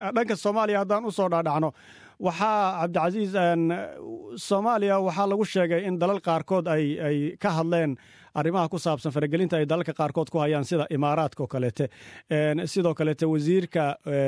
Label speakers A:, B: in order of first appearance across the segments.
A: dhanka soomaaliya haddaan usoo dhaadhacno waxaa cabdicasiis soomaaliya waxaa lagu sheegay in dalal qaarkood ay ay ka hadleen arrimaha ku saabsan faragelinta ay dalalka qaarkood ku hayaan sida imaaraadka oo kaleete sidoo kaleete wasiirka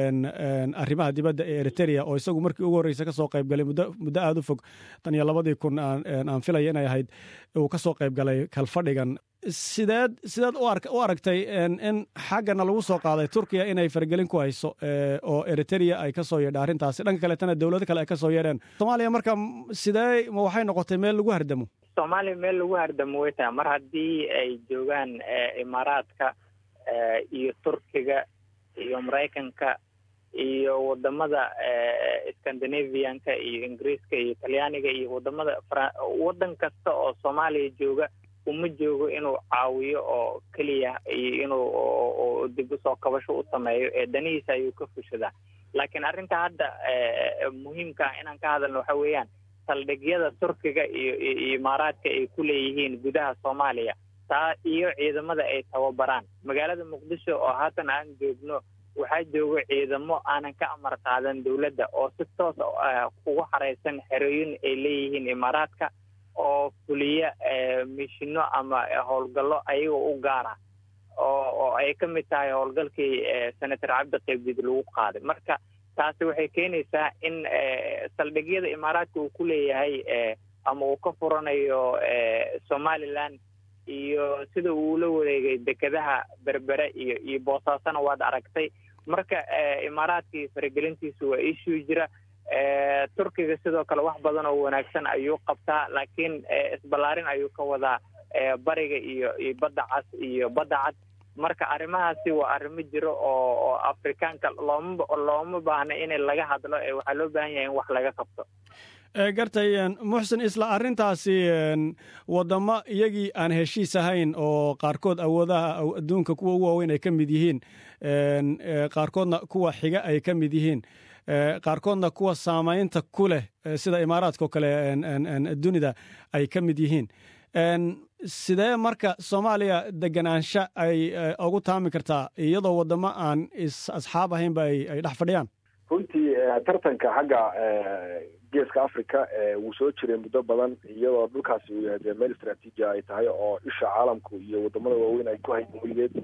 A: arrimaha dibadda ee eritrea oo isagu markii ugu horreysa kasoo qaybgalay muddo muddo aada u fog tan iyo labadii kun aan filaya inay ahayd uu kasoo qaybgalay kalfadhigan sideed sideed u aragtay in xaggana lagu soo qaaday turkiya inay faragelin ku hayso oo eritrea ay kasoo yeedha arrintaasi dhanka kaleetana dowlado kale ay kasoo yeedheen soomaaliya marka sidee ma waxay noqotay meel lagu hardamo
B: soomaaliya meel lagu hardamo way tahay mar haddii ay joogaan imaaraadka iyo turkiga iyo maraykanka iyo wadamada scandinavianka iyo ingiriiska iyo talyaaniga iyo wadamada waddan kasta oo soomaaliya jooga uma joogo inuu caawiyo oo keliya iyo inuu dib usoo kabasho u sameeyo ee danihiisa ayuu ka fushadaa laakiin arrinta hadda muhiimka ah inaan ka hadalno waxa weeyaan saldhigyada turkiga iyo iyo imaaraadka ay ku leeyihiin gudaha soomaaliya taa iyo ciidamada ay tababaraan magaalada muqdisho oo haatan aan joogno waxaa joogo ciidamo aanan ka amar qaadan dowladda oo si toos ugu xareysan xerooyin ay leeyihiin imaaraadka oo fuliya mishino ama howlgallo ayagoo u gaara oo oo ay ka mid tahay howlgalkii senator cabdi qaybdid lagu qaaday marka taasi waxay keenaysaa in saldhigyada imaaraadka uu ku leeyahay ama uu ka furanayo somaliland iyo sida uu la wareegay dekedaha berbere iyo iyo boosaasona waad aragtay marka imaaraadkii faragelintiisu waa issue jira turkiga sidoo kale wax badan oo wanaagsan ayuu qabtaa laakiin isballaarin ayuu ka wadaa bariga iyo iyo badda cas iyo badda cad marka arrimahaasi waa arrimo jiro oo oo afrikaanka looma looma baahna in laga hadlo ee waxaa loo baahan yahay in wax laga qabto
A: gartay muxsin isla arrintaasi waddamo iyagii aan heshiis ahayn oo qaarkood awoodaha adduunka kuwa ugu waaweyn ay ka mid yihiin qaarkoodna kuwa xiga ay ka mid yihiin qaarkoodna kuwa saamaynta ku leh sida imaaraadka oo kale dunida ay ka mid yihiin sidee marka soomaaliya deganaansho ay ugu taami kartaa iyadoo waddamo aan asxaab ahaynba ay dhex fadhiyaan
C: runtii tartanka xagga geeska africa wuu soo jiray muddo badan iyadoo dhulkaasi uu yahay dee meel istraatiiji ay tahay oo isha caalamku iyo wadamada waaweyn ay ku hayeen weligeed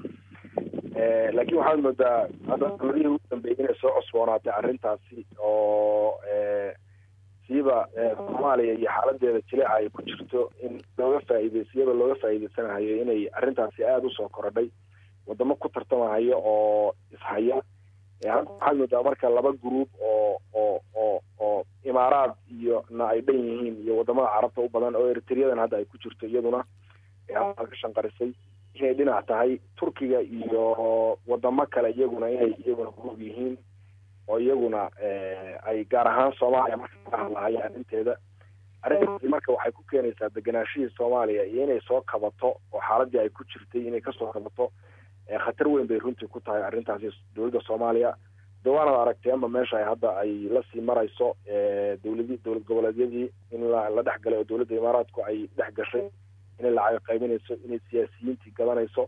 C: laakiin waxaad moodaa hadda doorihii ugu dambeeyay inay soo cusboonaatay arrintaasi oo siiba soomaaliya iyo xaaladeeda jileeca ay ku jirto in looga faa'iideysa iyadoo looga faa'iideysanahayo inay arrintaasi aada usoo korodhay wadamo ku tartamahayo oo ishaya hadda waxaad moodaa marka laba gruub oo oo oo oo imaaraad iyo na ay dhan yihiin iyo wadamada carabta u badan oo eritriyadan hadda ay ku jirto iyaduna ka shanqarisay inay dhinac tahay turkiga iyo wadamo kale iyaguna inay iyaguna gruub yihiin oo iyaguna ay gaar ahaan soomaaliya marka ka hadlahaya arrinteeda arrintaasi marka waxay ku keenaysaa deganaashihii soomaaliya iyo inay soo kabato oo xaaladii ay ku jirtay inay kasoo kabato khatar weyn bay runtii ku tahay arrintaasi dowladda soomaaliya de waanad aragtay ama meesha ay hadda ay lasii marayso dowladi dowlad goboleedyadii in la la dhex galay oo dowladda imaaraadku ay dhex gashay inay lacag qaybinayso inay siyaasiyiintii gadanayso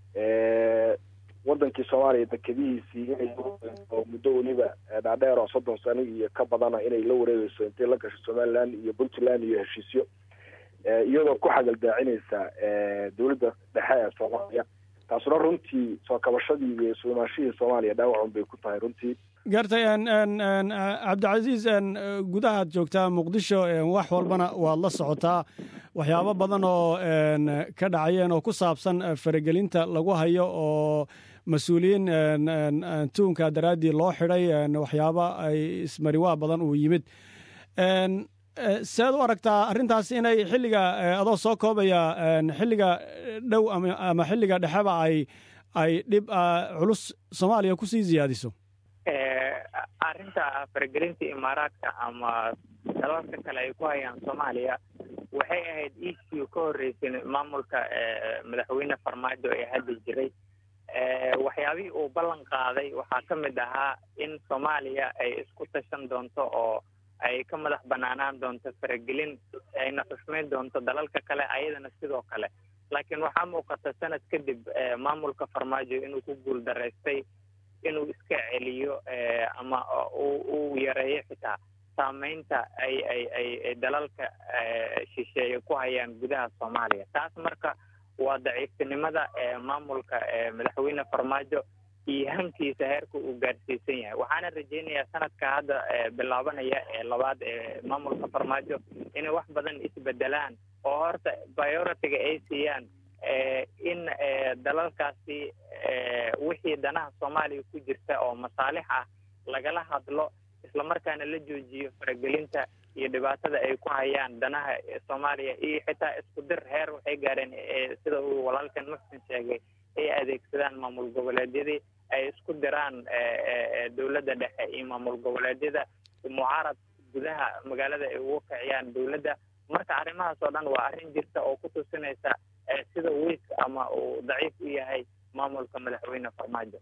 C: wadankii soomaaliya dekedihiisii inay oo muddo weliba dhaadheer oo soddon sano iyo ka badana inay la wareegeyso intay la gasho somaliland iyo puntland iyo heshiisyo iyadoo ku xagaldaacinaysa dowladda dhexe ee soomaaliya taasuna runtii soo kabashadii iyo suumaashihii soomaaliya dhaawacun bay ku tahay runtii
A: gartay cabdicasiis gudahaad joogtaa muqdisho wax walbana waad la socotaa waxyaabo badan oo ka dhacayeen oo ku saabsan faragelinta lagu hayo oo mas-uuliyiin tuunka daraaddii loo xidhay waxyaabo ay ismariwaa badan uu yimid seed u aragtaa arrintaas inay xilliga adoo soo koobaya xilliga dhow ama xilliga dhexeba ay ay dhib culus soomaaliya kusii ziyaadiso
B: arrinta faragelinta imaaraadka ama dalalka kale ay ku hayaan soomaaliya waxay ahayd issue ka horreysay maamulka madaxweyne farmaajo ee hadda jiray waxyaabihii uu ballan qaaday waxaa ka mid ahaa in soomaaliya ay isku tashan doonto oo ay ka madax banaanaan doonto faragelin ayna xushmayn doonto dalalka kale ayadana sidoo kale laakiin waxaa muuqata sanad kadib maamulka farmaajo inuu ku guul daraystay inuu iska celiyo ama uu yareeyo xitaa saameynta ay ay ay dalalka shisheeye ku hayaan gudaha soomaaliya taas marka waa daciiftinimada maamulka madaxweyne farmaajo iyo hankiisa heerka uu gaadhsiisan yahay waxaana rajeynayaa sanadka hadda bilaabanaya ee labaad ee maamulka farmaajo inay wax badan isbedelaan oo horta bioritiga ay siiyaan in dalalkaasi wixii danaha soomaaliya ku jirta oo masaalix ah lagala hadlo islamarkaana la joojiyo faragelinta iyo dhibaatada ay ku hayaan danaha soomaaliya iyo xitaa isku dir heer waxay gaadheen sida uu walaalkan muxsin sheegay ay adeegsadaan maamul goboleedyadii ay isku diraan dowladda dhexe iyo maamul goboleedyada mucaarad gudaha magaalada ay ugu kiciyaan dowladda marka arrimahaas oo dhan waa arrin jirta oo ku tusinaysa sida wiik ama uu daciif u yahay maamulka madaxweyne farmaajo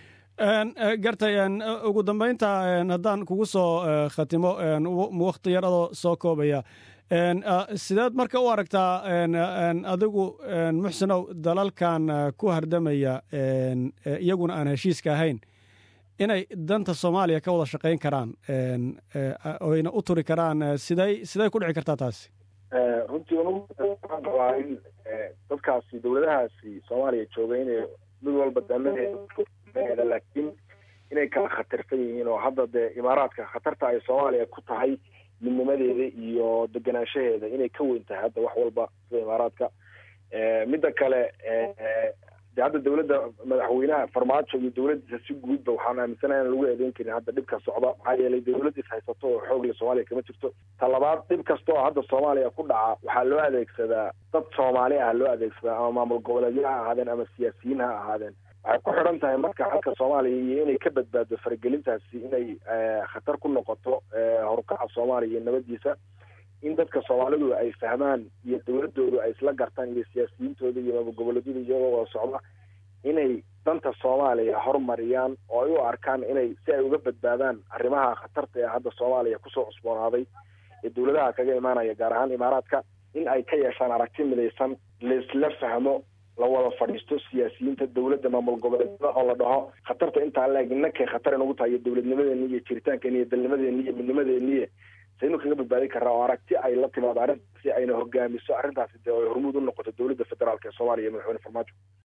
A: gartay ugu dambeynta haddaan kugu soo khatimo wakti yar adoo soo koobaya sideed marka u aragtaa adigu muxsinow dalalkan ku hardamaya iyaguna aan heshiiska ahayn inay danta soomaaliya ka wada shaqayn karaan oyna u turi karaan siday siday ku dhici kartaa taasi
C: runtii waxaan qabaa in dadkaasi dowladahaasi soomaaliya jooga inay mid walba danaheeda laakiin inay kala khatarsan yihiin oo hadda dee imaaraadka khatarta ay soomaaliya ku tahay midnimadeeda iyo deganaanshaheeda inay ka weyn tahay hadda wax walba sida imaaraadka midda kale de hadda dowladda madaxweynaha farmaajo iyo dowladdiisa si guudba waxaan aaminsanaha in lagu eedeyn karin hadda dhibka socda maxaa yeelay dowladdiis haysato oo xoogle soomaaliya kama jirto talabaad dhib kasta oo hadda soomaaliya ku dhaca waxaa loo adeegsadaa dad soomaali ah loo adeegsadaa ama maamul goboleedyo ha ahaadeen ama siyaasiyiin ha ahaadeen waxay ku xidhan tahay marka xalka soomaaliya iyo inay ka badbaado faragelintaasi inay khatar ku noqoto horukaca soomaaliya iyo nabadiisa in dadka soomaalidu ay fahmaan iyo dowladoodu ay isla gartaan iyo siyaasiyiintooda iyo maamul goboleedyada iyagoo wada socda inay danta soomaaliya horumariyaan oo ay u arkaan inay si ay uga badbaadaan arrimaha khatarta ee hadda soomaaliya kusoo cusboonaaday ee dowladaha kaga imaanaya gaar ahaan imaaraadka in ay ka yeeshaan aragti midaysan laisla fahmo la wada fadhiisto siyaasiyiinta dowladda maamul goboleedyada oo la dhaho khatarta intaa laeg innakay khatar inugu tahay iyo dowladnimadeeni iyo jiritaankeeni iyo dalnimadeeni iyo midnimadeeniye saynu kaga badbaadi karaa oo aragti ay la timaado arrintaasi ayna hogaamiso arrintaasi dee ay hormuud u noqoto dowladda federaalk ee soomaaliya iyo madaxweyne farmaajo